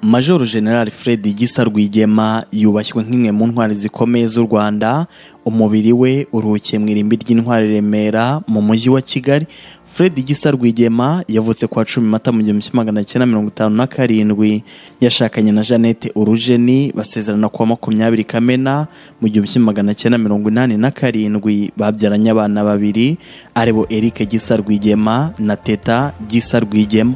majoro general fred gisa rwigema yubashywe nk'imwe mu ntwari zikomeye z'u rwanda umubiri we uruhukiye mu irimbi ry'intwari remera mu mujyi wa kigali fred gisa rwigema yavutse ku wa cumi mata mu gihumbi kimwe magana cyenda mirongo itanu na karindwi yashakanye na jeannette urujeni basezerana ku wa makumyabiri kamena mu gihumbi kimwe magana cyenda mirongo inani na karindwi babyaranye abana babiri aribo eric gisa rwigema na teta gisa rwigema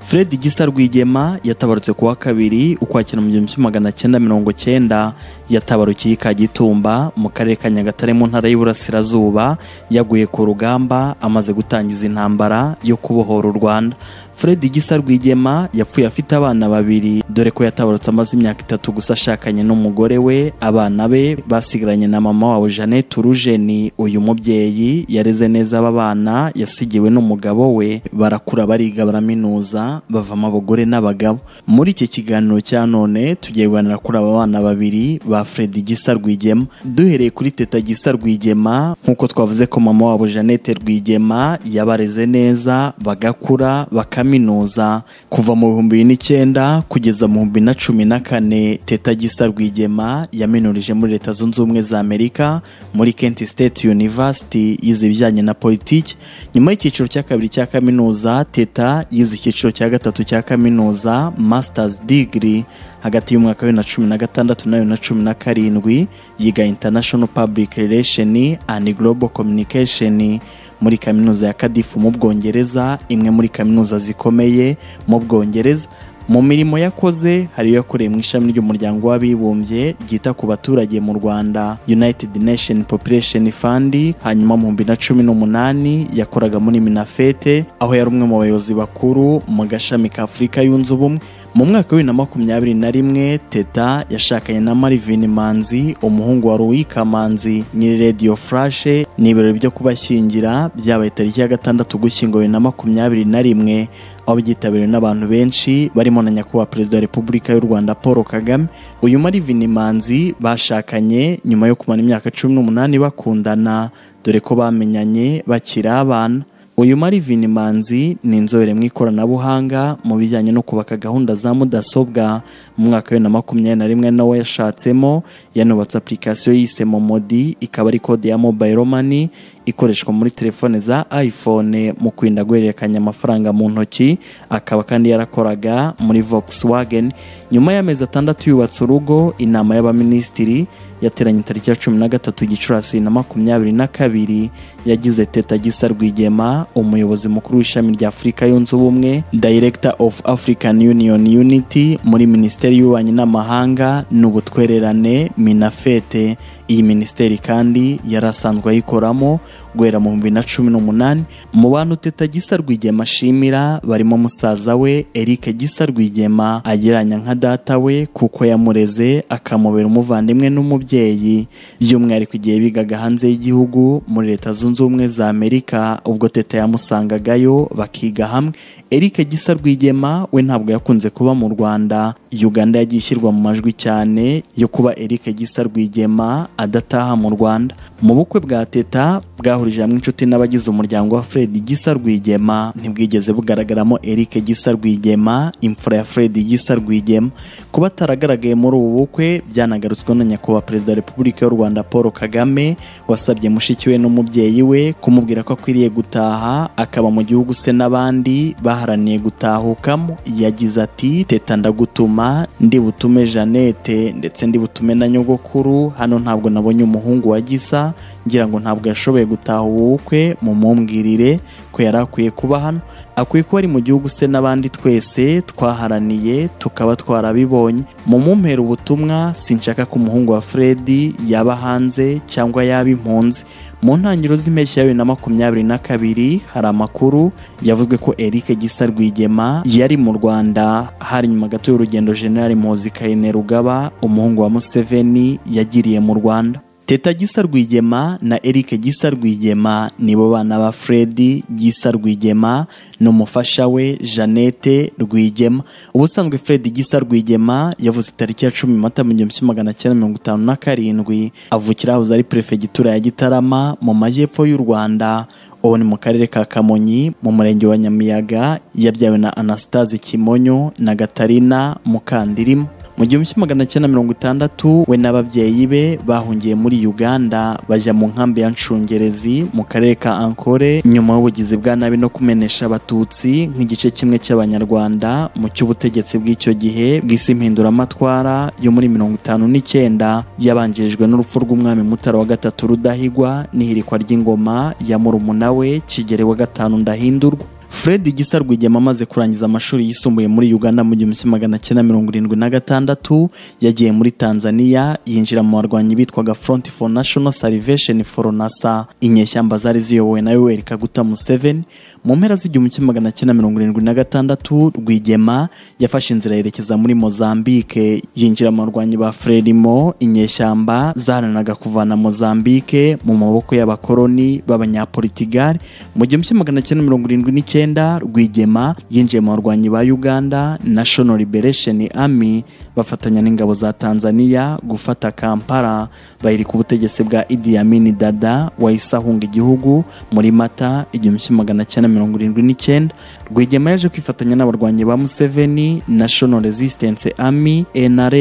fred gisa rwigema yatabarutse ku wa kabiri ukwakira mu gihumbi kimwe magana cyenda mirongo cyenda yatabarukiye i kagitumba mu karere ka nyagatare mu ntara y'uburasirazuba yaguye ku rugamba amaze gutangiza intambara yo kubohora u rwanda fred gisa rwigema yapfuye afite abana babiri dore ko yatabarutse amaze imyaka itatu gusa ashakanye n'umugore we abana be basigaranye na mama wabo jeannette urujeni uyu mubyeyi yareze neza aba bana yasigiwe n'umugabo we barakura bariga baraminuza bavamo abagore n'abagabo muri iki kiganiro cya none tugiye kuganira kuri aba bana babiri ba fred gisa rwigema duhereye kuri teta gisa rwigema nk'uko twavuze ko mama wabo jeannette rwigema yabareze neza bagakura bakamenya kaminuza kuva mu bihumbi bibiri n'icyenda kugeza mu bihumbi na cumi na kane teta gisa rwigema yaminurije muri leta zunze ubumwe za amerika muri kent state university yize ibijyanye na politiki nyuma y'icyiciro cya kabiri cya kaminuza teta yize icyiciro cya gatatu cya kaminuza masters degree hagati y'umwaka wa na cumi na gatandatu na na cumi na karindwi yiga international public relation and global communication muri kaminuza ya kadifu mu bwongereza imwe muri kaminuza zikomeye mu bwongereza mu mirimo yakoze hari iyo yakoreye mu ishami ry'umuryango w'abibumbye ryita ku baturage mu rwanda united nation population fund hanyuma mu bihumbi na cumi n'umunani yakoraga muri minafete aho yari umwe mu bayobozi bakuru mu gashami ka afurika yunze ubumwe mu mwaka wa na makumyabiri na rimwe teta yashakanye na marivini manzi umuhungu wa ruwika manzi nyiri radiyo furashe ni ibirori byo kubashyingira byabaye tariki ya gatandatu ugushyingo bibiri na makumyabiri na rimwe aho byitabiriwe n'abantu benshi barimo na nyakubahwa perezida wa repubulika y'u rwanda paul kagame uyu marivini manzi bashakanye nyuma yo kumara imyaka cumi n'umunani bakundana dore ko bamenyanye bakiri abana uyu marivini manzi ni inzobere mu ikoranabuhanga mu bijyanye no kubaka gahunda za mudasobwa mu mwaka wa na makumyabiri na rimwe nawe yashatsemo yanubatse apurikasiyo yise momodi ikaba ari kode ya mobayiro mani ikoreshwa muri telefone za iphone mu kwirinda guhererekanya amafaranga mu ntoki akaba kandi yarakoraga muri Volkswagen nyuma y'amezi atandatu yubatse urugo inama y'abaminisitiri yateranye tariki ya cumi na gatatu gicurasi na makumyabiri na kabiri yagize teta gisa rwigema umuyobozi mukuru w'ishami rya afurika yunze ubumwe director of african union unity muri minisiteri y'ububanyi n'amahanga n'ubutwererane minafete iyi minisiteri kandi yari asanzwe ayikoramo guhera mu bihumbi na cumi n'umunani mu bantu teta gisa rwigema ashimira barimo musaza we eric gisa rwigema agereranya nka data we kuko yamureze akamubera umuvandimwe n'umubyeyi by'umwihariko igihe bigaga hanze y'igihugu muri leta zunze ubumwe za amerika ubwo teta yamusangagayo bakiga hamwe eric gisa rwigema we ntabwo yakunze kuba mu rwanda uganda yagiye ishyirwa mu majwi cyane yo kuba eric gisa rwigema adataha mu rwanda mu bukwe bwa teta bwahurije hamwe inshuti n'abagize umuryango wa fred gisa rwigema ntibwigeze bugaragaramo eric gisa rwigema imfura ya fred gisa rwigema kuba ataragaragaye muri ubu bukwe byanagarutsweho na nyakubahwa perezida wa repubulika y'u rwanda paul kagame wasabye mushiki we n'umubyeyi we kumubwira ko akwiriye gutaha akaba mu gihugu se n'abandi baharaniye gutahukamo yagize ati teta ndagutuma ndi butume jeannette ndetse ndi butume na nyogokuru hano ntabwo nabonye umuhungu wa gisa ngira ngo ntabwo yashoboye gutaha ubu bukwe mumumbwirire ko yari akwiye kuba hano akwiye kuba ari mu gihugu se n'abandi twese twaharaniye tukaba twarabibonye mu mumpera ubutumwa sinshaka ko umuhungu wa fred yaba hanze cyangwa yaba impunzi mu ntangiriro z'impeshyi ya bibiri na makumyabiri na kabiri hari amakuru yavuzwe ko eric gisa rwigema yari mu rwanda hari nyuma gato y'urugendo general muzi kayine rugaba umuhungu wa museveni yagiriye mu rwanda teta gisa rwigema na eric gisa rwigema nibo bana ba fred gisa rwigema n'umufasha we jeannette rwigema ubusanzwe fred gisa rwigema yavutse tariki ya cumi mata mu gihumbi magana cyenda mirongo itanu na karindwi avukira aho ari perefegitura ya gitarama mu majyepfo y'u rwanda ubu ni mu karere ka kamonyi mu murenge wa nyamiyaga yabyawe na anastase kimonyo na gatarina mukandirima mu gihumbi kimwe magana cyenda mirongo itandatu we n'ababyeyi be bahungiye muri uganda bajya mu nkambi ya nshungerezi mu karere ka ankore nyuma y'ubugizi bwa nabi no kumenesha abatutsi nk'igice kimwe cy'abanyarwanda mu cy'ubutegetsi bw'icyo gihe bw'isi mpinduramatwara yo muri mirongo itanu n'icyenda yabanjirijwe n'urupfu rw'umwami mutara wa gatatu rudahigwa n'ihirikwa ry'ingoma ya murumuna we kigeli wa gatanu ndahindurwa fred gisa rwigema amaze kurangiza amashuri yisumbuye muri uganda mu gihumbi kimwe magana cyenda mirongo irindwi na gatandatu yagiye muri tanzania yinjira mu barwanyi bitwaga front for national salvation for nasa inyeshyamba zari ziyobowe na yoweri kaguta museveni mu mpera z'igihumbi kimwe magana cyenda mirongo irindwi na gatandatu rwigema yafashe inzira yerekeza muri mozambique yinjira mu barwanyi ba frelimo inyeshyamba zaharaniraga kuvana mozambique mu maboko y'abakoloni b'abanyapolitigari mu gihumbi kimwe magana cyenda mirongo irindwi n'icyenda rwigema yinjiye mu barwanyi ba uganda national liberation army bafatanya n'ingabo za tanzania gufata kampala bayirika ubutegetsi bwa idi amin dada wahise ahunga igihugu muri mata igihumbi kimwe magana cyenda mirongo irindwi n'icyenda rwigema yaje kwifatanya n'abarwanyi ba museveni national resistance army nra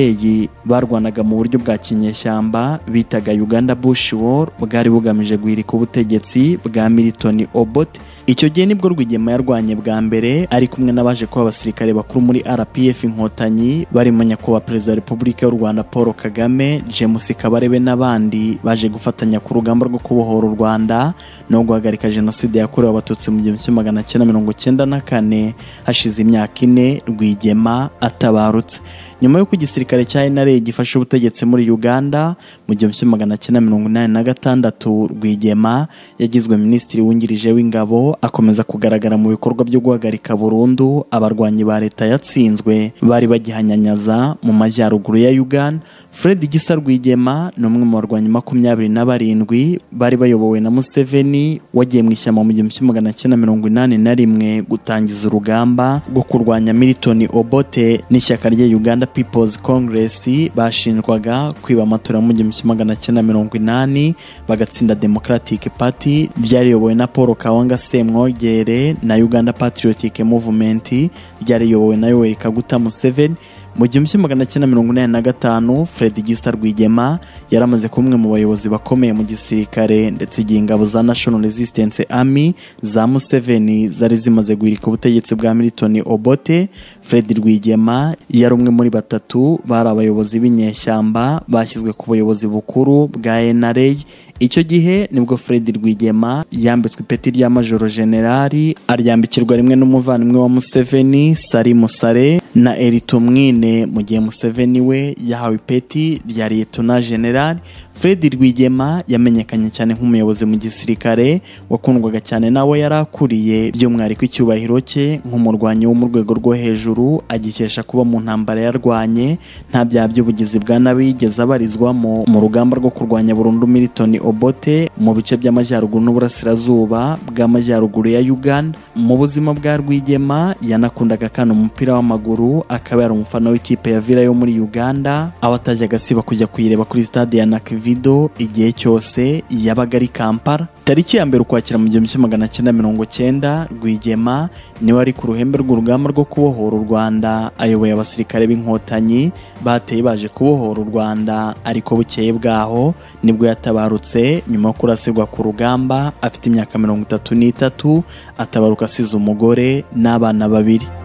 barwanaga mu buryo bwa kinyeshyamba bitaga uganda bush war bwari bugamije guhirika ubutegetsi bwa milton obot icyo gihe nibwo rwigema yarwanye bwa mbere ari kumwe n'abaje kuba abasirikare bakuru muri rpf inkotanyi barimo nyakubahwa perezida wa repubulika y'u rwanda paul kagame james kabarebe n'abandi baje gufatanya ku rugamba rwo kubohora u rwanda no guhagarika jenoside yakorewe abatutsi mu gihumbi kimwe magana cyenda mirongo cyenda na kane hashize imyaka ine rwigema atabarutse nyuma y'uko igisirikare cya NRA gifashe ubutegetsi muri Uganda mu gihumbi kimwe magana cyenda mirongo inani na gatandatu Rwigema yagizwe minisitiri wungirije w'ingabo akomeza kugaragara mu bikorwa byo guhagarika burundu abarwanyi ba leta yatsinzwe bari bagihanyanyaza mu majyaruguru ya Uganda Fred Gisa Rwigema ni umwe mu barwanyi makumyabiri na barindwi bari bayobowe na Museveni wagiye mu ishyamba mu gihumbi kimwe magana cyenda mirongo inani na rimwe gutangiza urugamba rwo kurwanya Milton Obote n'ishyaka rya Uganda People's Congress bashinjwaga kwiba amatora mu gihumbi kimwe magana cyenda mirongo inani bagatsinda Democratic Party byariyobowe na Paul Kawanga Semwogere na Uganda Patriotic Movement ryariyobowe na Yoweri Kaguta Museveni mu gihumbi kimwe magana cyenda mirongo inani na gatanu fred gisa rwigema yari amaze kuba umwe mu bayobozi bakomeye mu gisirikare ndetse igihe ingabo za national resistance army za museveni zari zimaze guhirika ubutegetsi bwa milton obote fred rwigema yari umwe muri batatu bari abayobozi b'inyeshyamba bashyizwe ku buyobozi bukuru bwa nra icyo gihe nibwo fred rwigema yambitswe ipeti rya majoro generali aryambikirwa rimwe n'umuvandimwe wa museveni sari musare na eritomwine mu gihe museveni we yahawe ipeti rya liyetona generali fred rwigema yamenyekanye cyane nk'umuyobozi mu gisirikare wakundwaga cyane nawe yari akuriye by'umwihariko icyubahiro cye nk'umurwanyi wo mu rwego rwo hejuru agikesha kuba mu ntambara yarwanye nta byaha by'ubugizi bwa nabi yigeze abarizwamo mu rugamba rwo kurwanya burundu milton obote mu bice by'amajyaruguru n'uburasirazuba bw'amajyaruguru ya uganda mu buzima bwa rwigema yanakundaga kandi umupira w'amaguru akaba yari umufana w'ikipe ya vila yo muri uganda aho atajyaga asiba kujya kuyireba kuri stade ya nakivi igihe cyose yabaga ari kampala tariki ya mbere ukwakira mu gihumbi kimwe magana cyenda mirongo cyenda rwigema niwe ari ku ruhembe rw'urugamba rwo kubohora u rwanda ayoboye abasirikare b'inkotanyi bateye baje kubohora u rwanda ariko bukeye bwaho nibwo yatabarutse nyuma yo kurasirwa ku rugamba afite imyaka mirongo itatu n'itatu atabaruka asize umugore n'abana babiri